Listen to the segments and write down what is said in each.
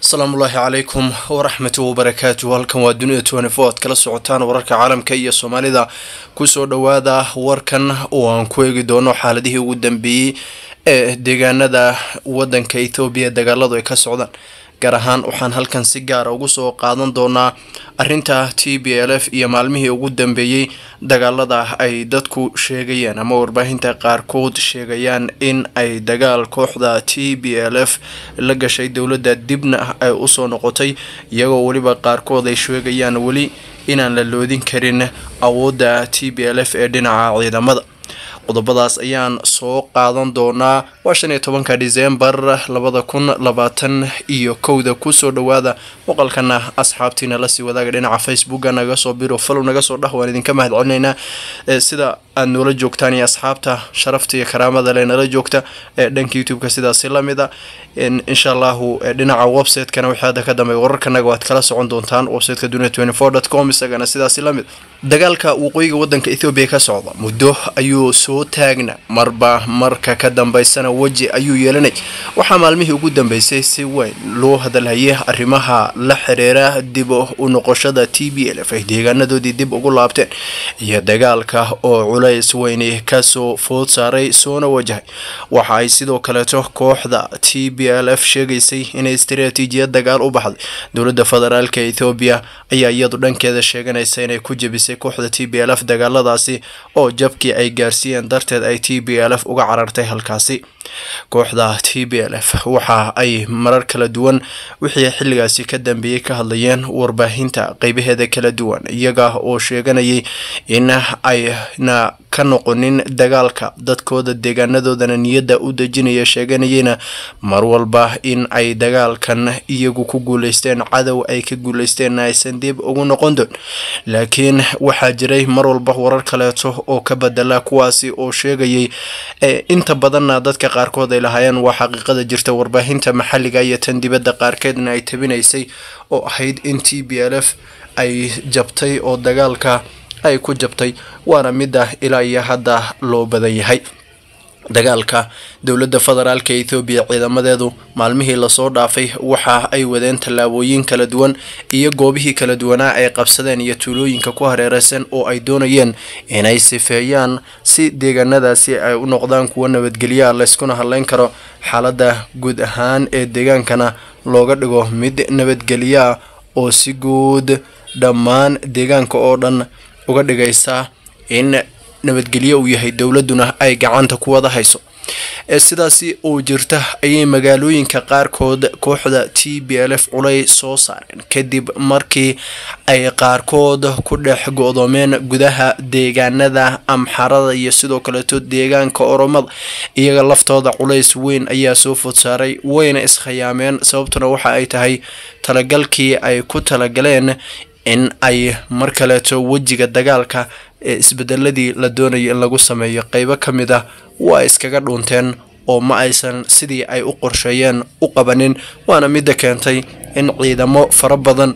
asalaamu ullaahi calaykum waraxmatu wabarakaatu halkan waa dunida twenty-four ad kala socotaan wararka caalamka iyo soomaalida kusoo dhowaada warkan oo aan ku eegi doono xaaladihii ugu dambeeyey ee deegaanada wadanka ethoobiya dagaaladu ay ka socdaan gaar ahaan waxaan halkan si gaara ugu soo qaadan doonaa arinta t b l f iyo maalmihii ugu dambeeyey dagaalada ay dadku sheegayaan ama warbaahinta qaarkood sheegayaan in ay dagaal kooxda t b l f la gashay dowladda dibna ay usoo noqotay iyagoo weliba qaarkood ay sheegayaan weli inaan la loodin karin awoodda t b l f ee dhinaca ciidamada qodobadaas ayaan soo qaadan doonaa waa shan iyo tobanka disembar labada kun labaatan iyo kowda kusoo dhowaada muuqalkana asxaabtiina lasii wadaaga dhinaca facebooka naga soo biro falow naga soo dhah waan idinka mahad celinaynaa sida aad noola joogtaan iyo asxaabta sharafta iyo karaamada le nala joogta dhanka youtube-ka sidaasi lamid a insha allahu dhinaca website-kana wixii hadda ka dambeey wararkanaga waad kala socon doontaan websiteka dunia twenty four dot com isagana sidaasi lamid dagaalka waqooyiga wadanka ethoobiya ka socda muddo ayuu soo taagna marba marka ka dambeysana weji ayuu yeelanay waxaa maalmihii ugu dambeysay si weyn loo hadalhayay arrimaha la xiriira dib u noqoshada t b l f ay deegaanadoodii dib ugu laabteen iyo dagaalka oo culays weyni kasoo food saaray soona wajahay waxa ay sidoo kaleeto kooxda t b l f sheegaysay inay istaraatiijiyad dagaal u baxday dowladda federaalka ethoobiya ayaa iyadu dhankeeda sheeganaysa inay ku jebisay kooxda t b l f dagaaladaasi oo jabkii ay gaarsiiyeen darteed ay t b l f uga carartay halkaasi kooxda t b l f waxa ay marar kala duwan wixii xilligaasi ka dambeeyey ka hadlayeen warbaahinta qeybaheeda kala duwan iyaga oo sheeganayay in ayna ka noqonin dagaalka dadkooda deegaanadoodana niyadda u dejinaya sheeganayeyna mar walba in ay dagaalkan iyagu ku guuleysteen cadow ay ka guuleysteenna aysan dib ugu noqon doon laakiin waxaa jiray mar walba warar kaleeto oo ka bedela kuwaasi oo sheegayay inta badanna dadka qaarkood ay lahaayeen waa xaqiiqada jirta warbaahinta maxalliga iyo tan dibadda qaarkeedna ay tabinaysay oo ahayd in t b l f ay jabtay oo dagaalka ay ku jabtay waana midda ilaa iyo hadda loo badan yahay dagaalka dowladda federaalka ethoobiya ciidamadeedu maalmihii lasoo dhaafay waxa ay wadeen tallaabooyin kala duwan iyo goobihii kala duwanaa ay qabsadeen iyo tuulooyinka ku hareereysan oo ay doonayeen inay sifeeyaan si deegaanadaasi ay u noqdaan kuwo nabadgelyaa layskuna hadleyn karo xaaladda guud ahaan ee deegaankana looga dhigo mid nabadgelyaa oo si guud dhammaan deegaanka oo dhan uga dhigaysa in nabadgelyo uu yahay dowladuna ay gacanta ku wada hayso sidaasi oo jirta ayay magaalooyinka qaarkood kooxda t b l f culay soo saareen kadib markii ay qaarkood ku dhex go-doomeen gudaha deegaanada amxarada iyo sidoo kaleeto deegaanka oromada iyaga laftooda culays weyn ayaa soo food saaray wayna iskhayaameen sababtuna waxa ay tahay talagalkii ay ku talagaleen in ay mar kaleeto wejiga dagaalka ee isbedeladii la doonayo in lagu sameeyo qeybo ka mid ah waa iskaga dhuunteen oo ma aysan sidii ay u qorsheeyeen u qabanin waana midda keentay in ciidamo fara badan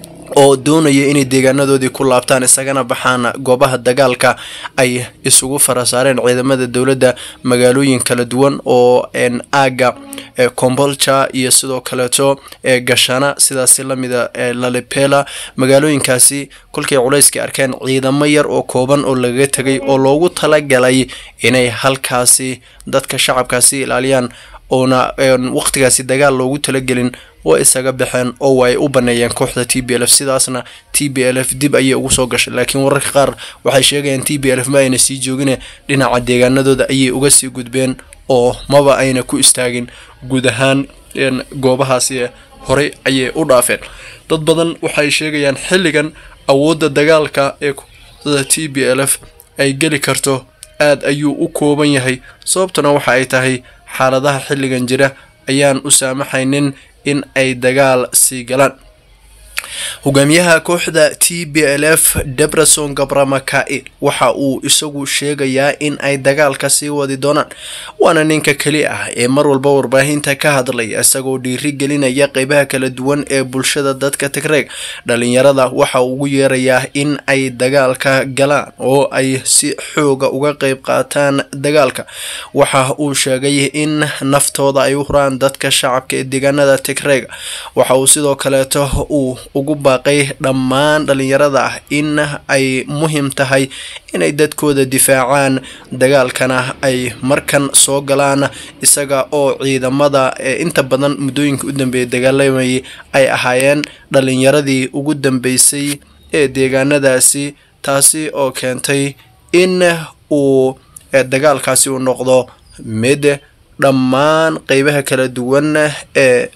oo doonaya inay deegaanadoodii ku laabtaan isagana baxaan goobaha dagaalka ay isugu fara saareen ciidamada dowladda magaalooyin kala duwan oo aaga combolja iyo sidoo kaleeto gashana sidaasi lamida lalipela magaalooyinkaasi kolkay culayska arkeen ciidamo yar oo kooban oo lagaga tegay oo loogu talagalay inay halkaasi dadka shacabkaasi ilaaliyaan oona waqtigaasi dagaal loogu talagelin waa isaga baxeen oo waa ay u baneeyeen kooxda t b l f sidaasna t b l f dib ayay ugu soo gashay laakiin wararka qaar waxay sheegayaan t b l f ma ayna sii joogine dhinaca deegaanadooda ayay uga sii gudbeen oo maba ayna ku istaagin guud ahaan goobahaasi horey ayay u dhaafeen dad badan waxay sheegayaan xilligan awoodda dagaalka ee kooxda t b l f ay geli karto aad ayuu u kooban yahay sababtuna waxa ay tahay xaaladaha xilligan jira ayaan u saamaxaynin in ay dagaal sii galaan hogaamiyaha kooxda t b l f debrason gabramakail waxa uu isagu sheegayaa in ay dagaalka sii wadi doonaan waana ninka keli ah ee mar walba warbaahinta ka hadlaya isagoo dhiiri gelinaya qeybaha kala duwan ee bulshada dadka tigreeg dhalinyarada waxa uu ugu yeerayaa in ay dagaalka galaan oo ay si xooga uga qeyb qaataan dagaalka waxa uu sheegay in naftooda ay u huraan dadka shacabka ee deegaanada tigreega waxa uu sidoo kaleeto uu ugu baaqay dhammaan dhalinyarada ah in ay muhiim tahay inay dadkooda difaacaan dagaalkana ay markan soo galaan isaga oo ciidamada ee inta badan muddooyinka u dambeeyay dagaalamayay ay ahaayeen dhalinyaradii ugu dambeysay ee deegaanadaasi taasi oo keentay in uu dagaalkaasi uu noqdo mid dhammaan qeybaha kala duwan ee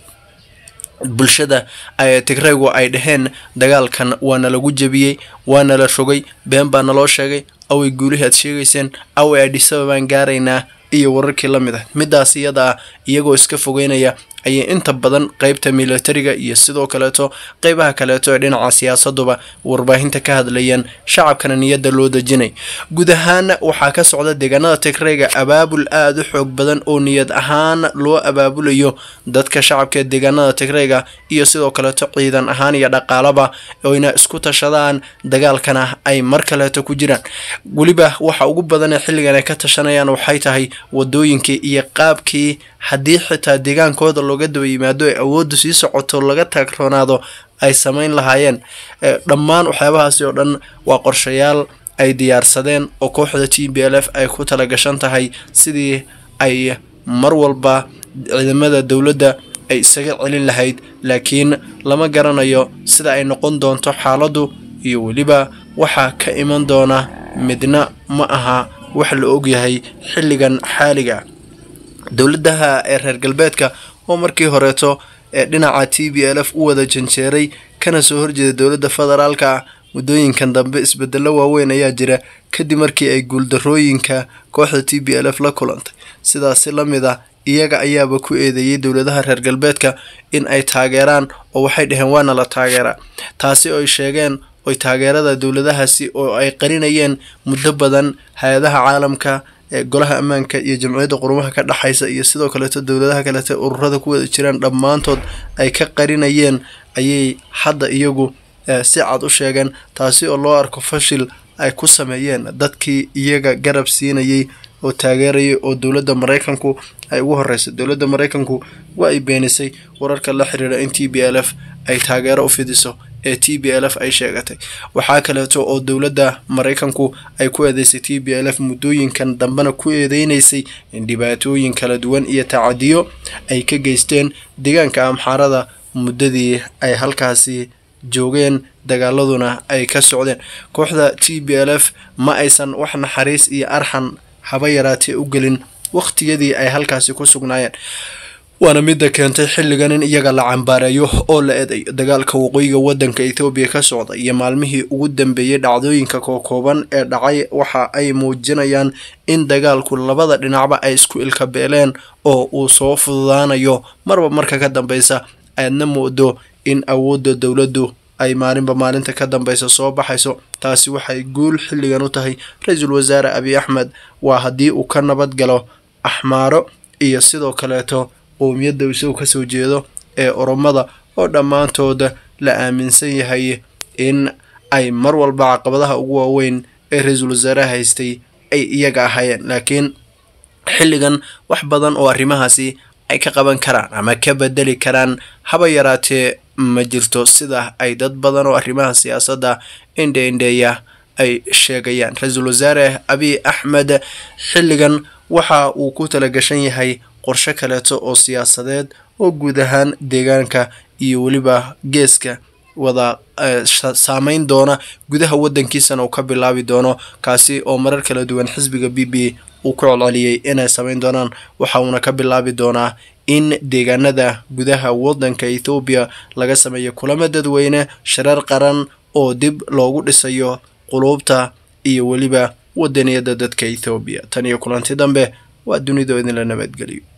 bulshada tigreegu ay dhaheen dagaalkan waana lagu jebiyey waana la rogay been baa naloo sheegay away guulihii aad sheegayseen away adhisaba baan gaaraynaa iyo wararkii la mid ah midaas iyada ah iyagoo iska fogeynaya ayay inta badan qeybta militariga iyo sidoo kaleeto qeybaha kaleeto ee dhinaca siyaasaduba warbaahinta ka hadlayeen shacabkana niyadda loo dejinay guud ahaan waxaa ka socda deegaanada tigreyga abaabul aada u xoog badan oo niyad ahaan loo abaabulayo dadka shacabka ee deegaanada tigreyga iyo sidoo kaleeto ciidan ahaan iyo dhaqaalaba oyna isku tashadaan dagaalkana ay mar kaleeto ku jiraan weliba waxa ugu badan ee xilligan ay ka tashanayaan waxay tahay wadooyinkii iyo qaabkii haddii xitaa deegaankooda looga daba yimaado ee awooddu sii socoto laga taagroonaado ay samayn lahaayeen dhammaan waxyaabahaasi oo dhan waa qorshayaal ay diyaarsadeen oo kooxda t b l f ay ku tala gashan tahay sidii ay mar walba ciidamada dowladda ay isaga celin lahayd laakiin lama garanayo sida ay noqon doonto xaaladdu iyo weliba waxaa ka iman doona midna ma aha wax la ogyahay xilligan xaaliga dowladaha ee reer galbeedka oo markii horeeto ee dhinaca t b l f u wada janjeeray kana soo horjeeda dowladda federaalka ah muddooyinkan dambe isbedelo waaweyn ayaa jira kadib markii ay guuldarooyinka kooxda t b l f la kulantay sidaasi la mid ah iyaga ayaaba ku eedeeyey dowladaha reer galbeedka in ay taageeraan oo waxay dhaheen waana la taageeraa taasi oy sheegeen oy taageerada dowladahaasi oo ay qarinayeen muddo badan hay-adaha caalamka ee golaha ammaanka iyo jamciyadda qurumaha ka dhexaysa iyo sidoo kaleeto dowladaha kaleeto ururada ku wada jiraan dhammaantood ay ka qarinayeen ayay hadda iyagu si cad u sheegeen taasi oo loo arko fashil ay ku sameeyeen dadkii iyaga garab siinayay oo taageerayay oo dowladda maraykanku ay ugu horeysay dowladda maraykanku waa ay beenisay wararka la xiriira in t b l f ay taageero u fidiso ee t b l f ay sheegatay waxaa kaleeto oo dowladda maraykanku ay ku eedeysay t b l f muddooyinkan dambena ku eedeynaysay in dhibaatooyin kala duwan iyo tacadiyo ay ka geysteen deegaanka amxaarada muddadii ay halkaasi joogeen dagaaladuna ay ka socdeen kooxda t b l f ma aysan wax naxariis iyo arxan haba yaraatee u gelin waqhtiyadii ay halkaasi ku sugnaayeen waana midda keentay xilligan in iyaga la cambaareeyo oo la eedayo dagaalka waqooyiga wadanka ethoobiya ka socda iyo maalmihii ugu dambeeyey dhacdooyinka kookooban ee dhacay waxa ay muujinayaan in dagaalku labada dhinacba ay isku ilka beeleen oo uu soo fududaanayo marba marka ka dambeysa aadna moodo in awoodda dowladdu ay maalinba maalinta ka dambeysa soo baxayso taasi waxay guul xilligan u tahay ra-iisul wasaare abiy axmed waa haddii uu ka nabad galo axmaaro iyo sidoo kaleeto qowmiyadda isagu kasoo jeedo ee oromada oo dhammaantooda la aaminsan yahay in ay mar walba caqabadaha ugu waaweyn ee ra-iisul wasaaraha haystay ay iyaga ahaayeen laakiin xilligan wax badan oo arrimahaasi ay ka qaban karaan ama ka bedeli karaan haba yaraatee ma jirto sida ay dad badan oo arrimaha siyaasadda indhe indheeya ay sheegayaan ra-iisul wasaare abiy axmed xilligan waxa uu ku talagashan yahay qorshe kaleeto oo siyaasadeed oo guud ahaan deegaanka iyo weliba geeska wada saameyn doona gudaha wadankiisana uu ka bilaabi doono kaasi oo marar kala duwan xisbiga b b uu ku celceliyey inay samayn doonaan waxa uuna ka bilaabi doonaa in deegaanada gudaha wadanka ethoobiya laga sameeyo kulamo dadweyne shareer qaran oo dib loogu dhisayo quluubta iyo weliba wadaniyada dadka ethoobiya tan iyo kulanti dambe waa dunidoo idinla nabadgeliyo